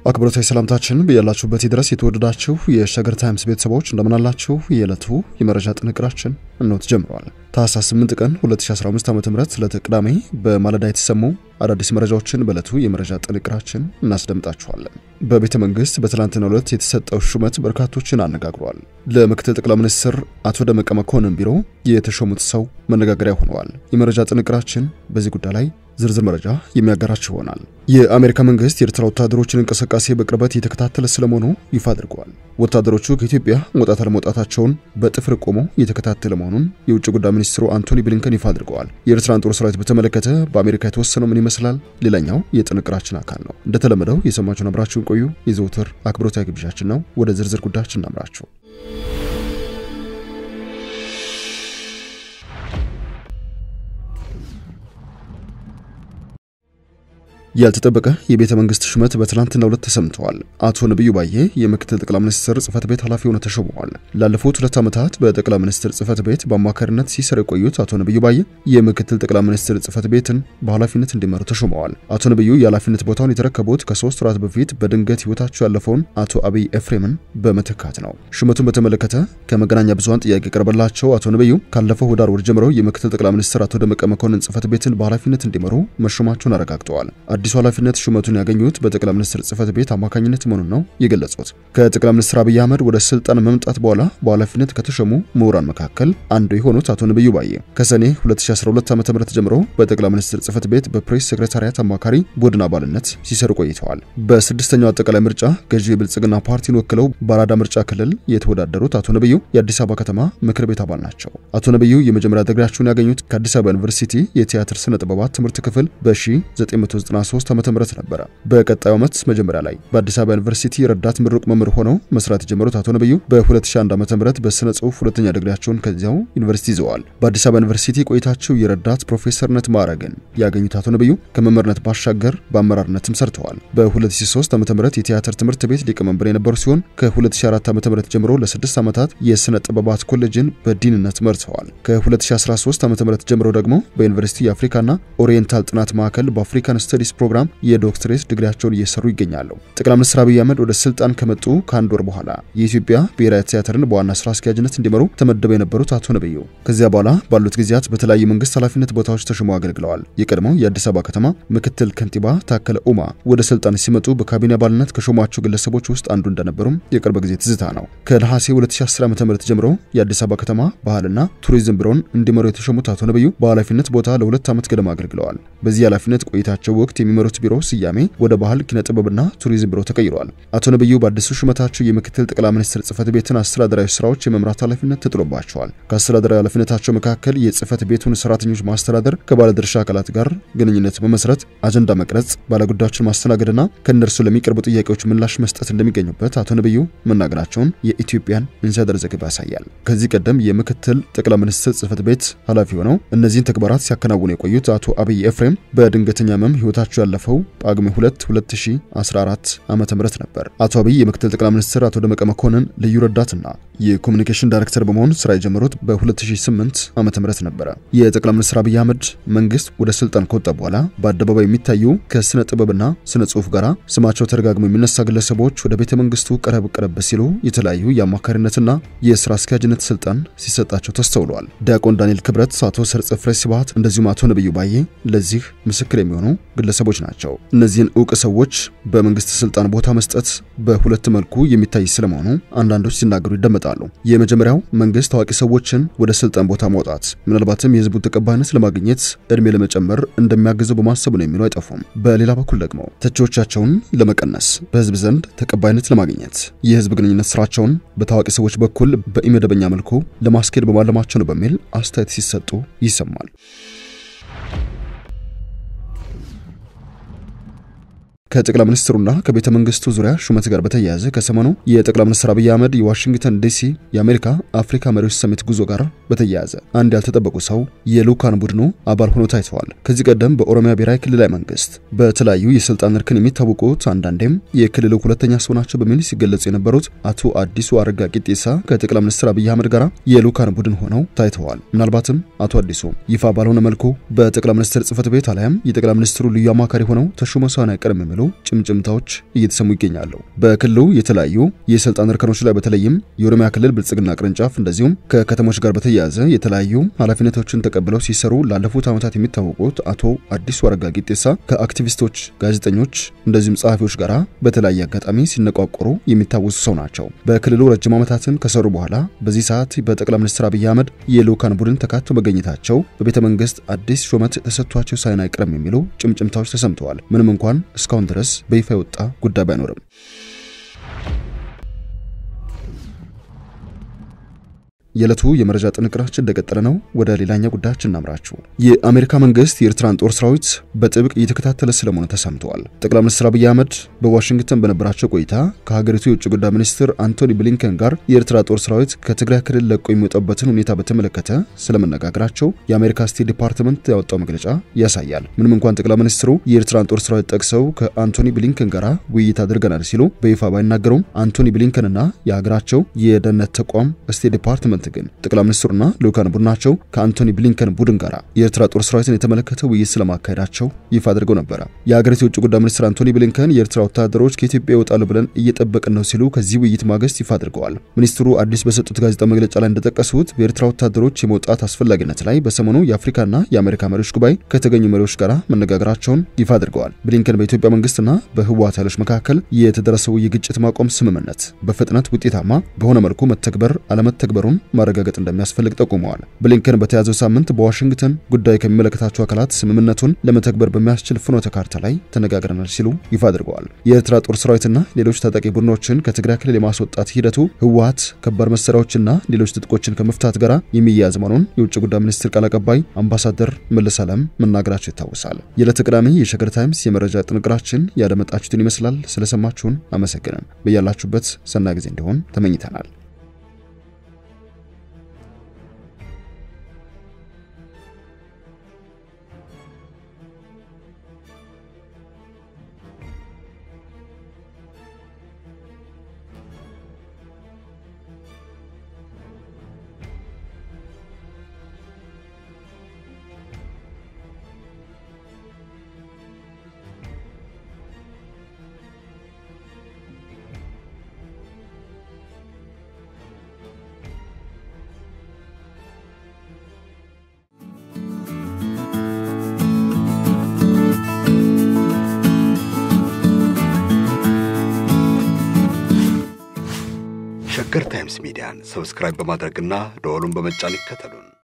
አክብሮታዊ ሰላምታችን በያላችሁበት ድረስ የተወደዳችሁ የሸገር ታይምስ ቤተሰቦች እንደምናላችሁ። የዕለቱ የመረጃ ጥንቅራችን እነሆ ተጀምረዋል። ታህሳስ 8 ቀን 2015 ዓ ም ዕለተ ቅዳሜ በማለዳ የተሰሙ አዳዲስ መረጃዎችን በዕለቱ የመረጃ ጥንቅራችን እናስደምጣችኋለን። በቤተ መንግስት በትላንትናው ዕለት የተሰጠው ሹመት በርካቶችን አነጋግሯል። ለምክትል ጠቅላይ ሚኒስትር አቶ ደመቀ መኮንን ቢሮ የተሾሙት ሰው መነጋገሪያ ሆነዋል። የመረጃ ጥንቅራችን በዚህ ጉዳይ ላይ ዝርዝር መረጃ የሚያጋራችሁ ይሆናል። የአሜሪካ መንግስት የኤርትራ ወታደሮችን እንቅስቃሴ በቅርበት እየተከታተለ ስለመሆኑ ይፋ አድርገዋል። ወታደሮቹ ከኢትዮጵያ መውጣት አለመውጣታቸውን በጥፍር ቆመው እየተከታተለ መሆኑን የውጭ ጉዳይ ሚኒስትሩ አንቶኒ ብሊንከን ይፋ አድርገዋል። የኤርትራን ጦር ሰራዊት በተመለከተ በአሜሪካ የተወሰነው ምን ይመስላል? ሌላኛው የጥንቅራችን አካል ነው። እንደተለመደው የሰማችሁን አብራችሁን ቆዩ የዘውትር አክብሮታዊ ግብዣችን ነው። ወደ ዝርዝር ጉዳያችን እናምራችሁ። ያልተጠበቀ የቤተ መንግስት ሹመት በትላንትናው ዕለት ተሰምተዋል። አቶ ነቢዩ ባዬ የምክትል ጠቅላይ ሚኒስትር ጽህፈት ቤት ኃላፊ ሆነው ተሾመዋል። ላለፉት ሁለት ዓመታት በጠቅላይ ሚኒስትር ጽህፈት ቤት በአማካሪነት ሲሰሩ የቆዩት አቶ ነቢዩ ባዬ የምክትል ጠቅላይ ሚኒስትር ጽህፈት ቤትን በኃላፊነት እንዲመሩ ተሾመዋል። አቶ ነቢዩ የኃላፊነት ቦታውን የተረከቡት ከሶስት ወራት በፊት በድንገት ህይወታቸው ያለፈውን አቶ አብይ ኤፍሬምን በመተካት ነው። ሹመቱን በተመለከተ ከመገናኛ ብዙኃን ጥያቄ ቀረበላቸው አቶ ነቢዩ ካለፈው ህዳር ወር ጀምረው የምክትል ጠቅላይ ሚኒስትር አቶ ደመቀ መኮንን ጽህፈት ቤትን በኃላፊነት እንዲመሩ መሾማቸውን አረጋግጠዋል። አዲሱ ኃላፊነት ሹመቱን ያገኙት በጠቅላይ ሚኒስትር ጽህፈት ቤት አማካኝነት መሆኑን ነው የገለጹት። ከጠቅላይ ሚኒስትር አብይ አህመድ ወደ ስልጣን መምጣት በኋላ በኃላፊነት ከተሾሙ ምሁራን መካከል አንዱ የሆኑት አቶ ነቢዩ ባዬ ከሰኔ 2012 ዓ.ም ጀምሮ በጠቅላይ ሚኒስትር ጽህፈት ቤት በፕሬስ ሴክሬታሪያት አማካሪ ቡድን አባልነት ሲሰሩ ቆይተዋል። በስድስተኛው አጠቃላይ ምርጫ ገዢ የብልጽግና ፓርቲን ወክለው በአራዳ ምርጫ ክልል የተወዳደሩት አቶ ነቢዩ የአዲስ አበባ ከተማ ምክር ቤት አባል ናቸው። አቶ ነቢዩ የመጀመሪያ ዲግሪያቸውን ያገኙት ከአዲስ አበባ ዩኒቨርሲቲ የቲያትር ስነ ጥበባት ትምህርት ክፍል በ1993 ዓ.ም ነበረ። በቀጣዩ ዓመት መጀመሪያ ላይ በአዲስ አበባ ዩኒቨርሲቲ ረዳት ምሩቅ መምህር ሆነው መስራት የጀመሩት አቶ ነቢዩ በ2001 ዓ.ም በስነ ጽሁፍ ሁለተኛ ዲግሪያቸውን ከዚያው ዩኒቨርሲቲ ይዘዋል። በአዲስ አበባ ዩኒቨርሲቲ ቆይታቸው የረዳት ፕሮፌሰርነት ማዕረግን ያገኙት አቶ ነቢዩ ከመምህርነት ባሻገር በአመራርነትም ሰርተዋል። በ2003 ዓ.ም የቲያትር ትምህርት ቤት ሊቀመንበር የነበሩ ሲሆን ከ2004 ዓ.ም ጀምሮ ለስድስት ዓመታት የስነ ጥበባት ኮሌጅን በዲንነት መርተዋል። ከ2013 ዓ.ም ጀምሮ ደግሞ በዩኒቨርሲቲ የአፍሪካና ኦሪየንታል ጥናት ማዕከል በአፍሪካን ስተዲስ ፕሮግራም የዶክትሬት ዲግሪያቸውን እየሰሩ ይገኛሉ። ጠቅላይ ሚኒስትር አብይ አህመድ ወደ ስልጣን ከመጡ ከአንድ ወር በኋላ የኢትዮጵያ ብሔራዊ ቲያትርን በዋና ስራ አስኪያጅነት እንዲመሩ ተመድበው የነበሩት አቶ ነቢዩ ከዚያ በኋላ ባሉት ጊዜያት በተለያዩ መንግስት ኃላፊነት ቦታዎች ተሾመው አገልግለዋል። የቀድሞው የአዲስ አበባ ከተማ ምክትል ከንቲባ ታከለ ኡማ ወደ ስልጣን ሲመጡ በካቢኔ አባልነት ከሾሟቸው ግለሰቦች ውስጥ አንዱ እንደነበሩም የቅርብ ጊዜ ትዝታ ነው። ከነሐሴ 2010 ዓ.ም ጀምሮ የአዲስ አበባ ከተማ ባህልና ቱሪዝም ቢሮን እንዲመሩ የተሾሙት አቶ ነቢዩ በኃላፊነት ቦታ ለሁለት ዓመት ገደማ አገልግለዋል። በዚህ ኃላፊነት ቆይታቸው ወቅት የሚመሩት ቢሮ ስያሜ ወደ ባህል ኪነ ጥበብና ቱሪዝም ቢሮ ተቀይሯል። አቶ ነቢዩ በአዲሱ ሹመታቸው የምክትል ጠቅላይ ሚኒስትር ጽህፈት ቤትን አስተዳደራዊ ስራዎች የመምራት ኃላፊነት ተጥሎባቸዋል። ከአስተዳደራዊ ኃላፊነታቸው መካከል የጽህፈት ቤቱን ሰራተኞች ማስተዳደር፣ ከባለድርሻ አካላት ጋር ግንኙነት መመስረት፣ አጀንዳ መቅረጽ፣ ባለጉዳዮችን ማስተናገድና ከእነርሱ ለሚቀርቡ ጥያቄዎች ምላሽ መስጠት እንደሚገኙበት አቶ ነቢዩ መናገራቸውን የኢትዮጵያን ኢንሳይደር ዘገባ ያሳያል። ከዚህ ቀደም የምክትል ጠቅላይ ሚኒስትር ጽህፈት ቤት ኃላፊ ሆነው እነዚህን ተግባራት ሲያከናውኑ የቆዩት አቶ አብይ ኤፍሬም በድንገተኛ ህመም ህይወታቸው ያለፈው ጳጉሜ 2 2014 ዓመተ ምህረት ነበር። አቶ አብይ የምክትል ጠቅላይ ሚኒስትር አቶ ደመቀ መኮንን ልዩ ረዳትና የኮሚኒኬሽን ዳይሬክተር በመሆን ስራ የጀመሩት በ2008 ዓመተ ምህረት ነበረ። የጠቅላይ ሚኒስትር አብይ አህመድ መንግስት ወደ ስልጣን ከወጣ በኋላ በአደባባይ የሚታዩ ከስነ ጥበብና ስነ ጽሁፍ ጋር ስማቸው ተደጋግሞ የሚነሳ ግለሰቦች ወደ ቤተ መንግስቱ ቀረብ ቀረብ ሲሉ የተለያዩ የአማካሪነትና የስራ አስኪያጅነት ስልጣን ሲሰጣቸው ተስተውለዋል። ዲያቆን ዳንኤል ክብረት፣ አቶ ሰርጸ ፍሬ ስብሐት እንደዚሁም አቶ ነቢዩ ባዬ ለዚህ ምስክር የሚሆኑ ግለሰቦች ናቸው። እነዚህን እውቅ ሰዎች በመንግስት ስልጣን ቦታ መስጠት በሁለት መልኩ የሚታይ ስለመሆኑ አንዳንዶች ሲናገሩ ይደመጣሉ። የመጀመሪያው መንግስት ታዋቂ ሰዎችን ወደ ስልጣን ቦታ ማውጣት ምናልባትም የህዝቡን ተቀባይነት ለማግኘት እድሜ ለመጨመር እንደሚያግዘው በማሰብ ነው የሚሉ አይጠፉም። በሌላ በኩል ደግሞ ተቺዎቻቸውን ለመቀነስ በህዝብ ዘንድ ተቀባይነት ለማግኘት የህዝብ ግንኙነት ስራቸውን በታዋቂ ሰዎች በኩል በኢመደበኛ መልኩ ለማስኬድ በማለማቸው ነው በሚል አስተያየት ሲሰጡ ይሰማል። ከጠቅላይ ሚኒስትሩና ከቤተ መንግስቱ ዙሪያ ሹመት ጋር በተያያዘ ከሰሞኑ የጠቅላይ ሚኒስትር አብይ አህመድ የዋሽንግተን ዲሲ የአሜሪካ አፍሪካ መሪዎች ሰሚት ጉዞ ጋር በተያያዘ አንድ ያልተጠበቁ ሰው የልዑካን ቡድኑ አባል ሆኖ ታይተዋል። ከዚህ ቀደም በኦሮሚያ ብሔራዊ ክልላዊ መንግስት በተለያዩ የስልጣን እርከን የሚታወቁት አንዳንዴም የክልሉ ሁለተኛ ሰው ናቸው በሚል ሲገለጹ የነበሩት አቶ አዲሱ አረጋ ቂጤሳ ከጠቅላይ ሚኒስትር አብይ አህመድ ጋር የልዑካን ቡድን ሆነው ታይተዋል። ምናልባትም አቶ አዲሱ ይፋ ባልሆነ መልኩ በጠቅላይ ሚኒስትር ጽህፈት ቤት አሊያም የጠቅላይ ሚኒስትሩ ልዩ አማካሪ ሆነው ተሾመው ሳይሆን አይቀርም የሚሉ ጭምጭምታዎች እየተሰሙ ይገኛሉ። በክልሉ የተለያዩ የስልጣን እርከኖች ላይ በተለይም የኦሮሚያ ክልል ብልጽግና ቅርንጫፍ እንደዚሁም ከከተሞች ጋር በተያያዘ የተለያዩ ኃላፊነቶችን ተቀብለው ሲሰሩ ላለፉት ዓመታት የሚታወቁት አቶ አዲሱ አረጋ ጌጤሳ ከአክቲቪስቶች፣ ጋዜጠኞች እንደዚሁም ጸሐፊዎች ጋር በተለያየ አጋጣሚ ሲነቋቆሩ የሚታወሱ ሰው ናቸው። በክልሉ ረጅም ዓመታትን ከሰሩ በኋላ በዚህ ሰዓት በጠቅላይ ሚኒስትር አብይ አህመድ የልዑካን ቡድን ተካተው መገኘታቸው በቤተ መንግስት አዲስ ሹመት ተሰጥቷቸው ሳይን አይቀርም የሚሉ ጭምጭምታዎች ተሰምተዋል። ምንም እንኳን እስካሁን ድረስ በይፋ የወጣ ጉዳይ ባይኖርም የዕለቱ የመረጃ ጥንቅራችን እንደቀጠለ ነው። ወደ ሌላኛ ጉዳያችን እናምራችሁ። የአሜሪካ መንግስት የኤርትራን ጦር ሰራዊት በጥብቅ እየተከታተለ ስለመሆኑ ተሰምተዋል። ጠቅላይ ሚኒስትር አብይ አህመድ በዋሽንግተን በነበራቸው ቆይታ ከሀገሪቱ የውጭ ጉዳይ ሚኒስትር አንቶኒ ብሊንከን ጋር የኤርትራ ጦር ሰራዊት ከትግራይ ክልል ለቆ የሚወጣበትን ሁኔታ በተመለከተ ስለመነጋገራቸው የአሜሪካ ስቴት ዲፓርትመንት ያወጣው መግለጫ ያሳያል። ምንም እንኳን ጠቅላይ ሚኒስትሩ የኤርትራን ጦር ሰራዊት ጠቅሰው ከአንቶኒ ብሊንከን ጋር ውይይት አድርገናል ሲሉ በይፋ ባይናገሩም አንቶኒ ብሊንከንና የሀገራቸው የደህንነት ተቋም ስቴት ዲፓርትመንት ግን ጠቅላይ ሚኒስትሩና ልዑካን ቡድናቸው ከአንቶኒ ብሊንከን ቡድን ጋር የኤርትራ ጦር ሰራዊትን የተመለከተ ውይይት ስለማካሄዳቸው ይፋ አድርገው ነበረ። የሀገሪቱ የውጭ ጉዳይ ሚኒስትር አንቶኒ ብሊንከን የኤርትራ ወታደሮች ከኢትዮጵያ ይወጣሉ ብለን እየጠበቅን ነው ሲሉ ከዚህ ውይይት ማግስት ይፋ አድርገዋል። ሚኒስትሩ አዲስ በሰጡት ጋዜጣ መግለጫ ላይ እንደጠቀሱት በኤርትራ ወታደሮች የመውጣት አስፈላጊነት ላይ በሰሞኑ የአፍሪካና የአሜሪካ መሪዎች ጉባኤ ከተገኙ መሪዎች ጋር መነጋገራቸውን ይፋ አድርገዋል። ብሊንከን በኢትዮጵያ መንግስትና በህወሓት ኃይሎች መካከል የተደረሰው የግጭት ማቆም ስምምነት በፍጥነት ውጤታማ በሆነ መልኩ መተግበር አለመተግበሩን ማረጋገጥ እንደሚያስፈልግ ጠቁመዋል። ብሊንከን በተያዘው ሳምንት በዋሽንግተን ጉዳይ ከሚመለከታቸው አካላት ስምምነቱን ለመተግበር በሚያስችል ፍኖተ ካርታ ላይ ተነጋግረናል ሲሉ ይፋ አድርገዋል። የኤርትራ ጦር ሰራዊትና ሌሎች ታጣቂ ቡድኖችን ከትግራይ ክልል የማስወጣት ሂደቱ ህወሓት ከባድ መሳሪያዎችና ሌሎች ትጥቆችን ከመፍታት ጋር የሚያያዝ መሆኑን የውጭ ጉዳይ ሚኒስትር ቃል አቀባይ አምባሳደር መለስ ዓለም መናገራቸው ይታወሳል። የዕለተ ቅዳሜ የሸገር ታይምስ የመረጃ ጥንቅራችን ያደመጣችሁትን ይመስላል። ስለሰማችሁን አመሰግነን። በያላችሁበት ሰናይ ጊዜ እንዲሆን ተመኝተናል። ሸገር ታይምስ ሚዲያን ሰብስክራይብ በማድረግና ደወሉን በመጫን ይከተሉን።